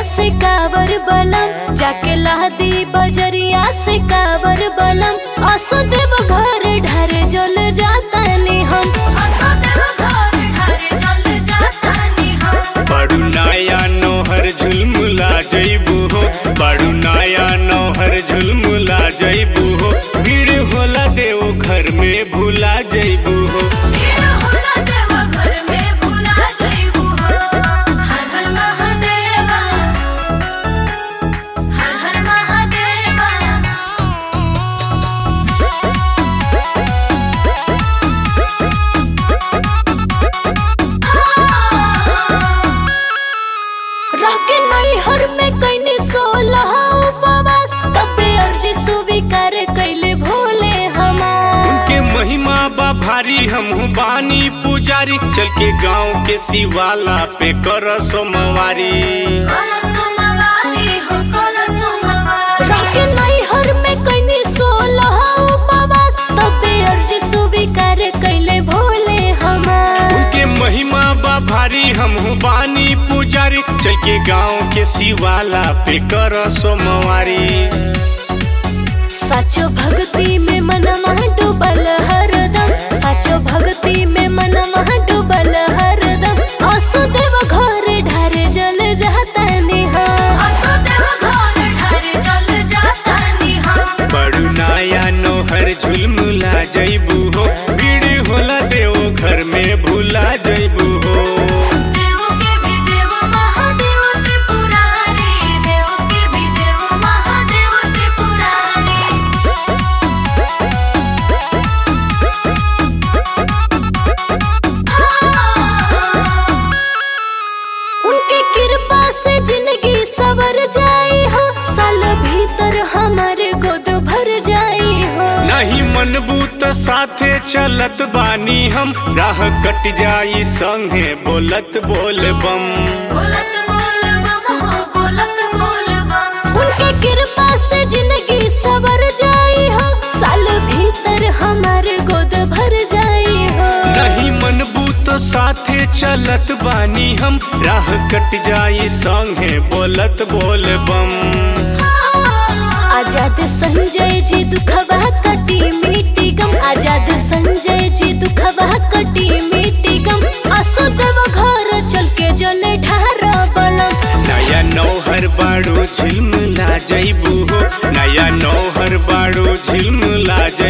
से कावर बलम जाके लहदी बजरिया से कावर बलम असो देव घर ढारे जल जातानी हम असो देव घर ढारे जल जातानी हम बड़ू नाया नौहर झुलमुला जइबू हो बड़ू नाया नौहर झुलमुला जइबू हो भीड़ होला देव घर में भूला जइबू हो भीड़ होला देव घर में भुला जइबू हम हर हर महादेवा हर हर महादेवा रह के नैहर में कैने सोलह उपवास तबे अर्जी स्वीकार कैले भोले हमार उनके महिमा बा भारी हमहू बानी पुजारी चल के गांव के शिवाला पे कर सोमवारी रह के नैहर में कैने सोलह उपवास तबे अर्जी स्वीकार कैले भोले हमार उनके महिमा बा भारी हमहू बानी पुजारी चल के गांव के शिवाला पे कर सोमवारी साचो भक्ति में मनवा डूबल हरदम साचो भक्ति में मनवा डूबल हरदम असो देव घर ढारे जल जातानी हम असो देव घर ढारे जल जातानी हम बड़ू नाया नोहर झुलमुला जइबू हो भीड़ होला देव घर में भूला जइबू हो देव के भी देव महादेव त्रिपुरारी देव के भी देव महादेव त्रिपुरारी उनके कृपा से जिंदगी सवर जाई हो साल भीतर हमारे गोद भर जाई हो नहीं मनबू तो साथे चलत बानी हम राह कट जाई संगे बोलत बोल बम बोलत बोल बम हो बोलत बोल बम उनके कृपा से जिंदगी सवर जाई हो साल भीतर हमारे गोद भर जाई हो नहीं मनबू तो साथे चलत बानी हम राह कट जाई संगे बोलत बोल बम आजाद संजय जी दुखवा कटी मिट्टी गम आजाद संजय जी दुखवा कटी मिट्टी गम असो देव घर चल के जले ढार बलम नया नौहर बाड़ो झिलमिला जइबू हो नया नौहर बाड़ो झिलमिला जइबू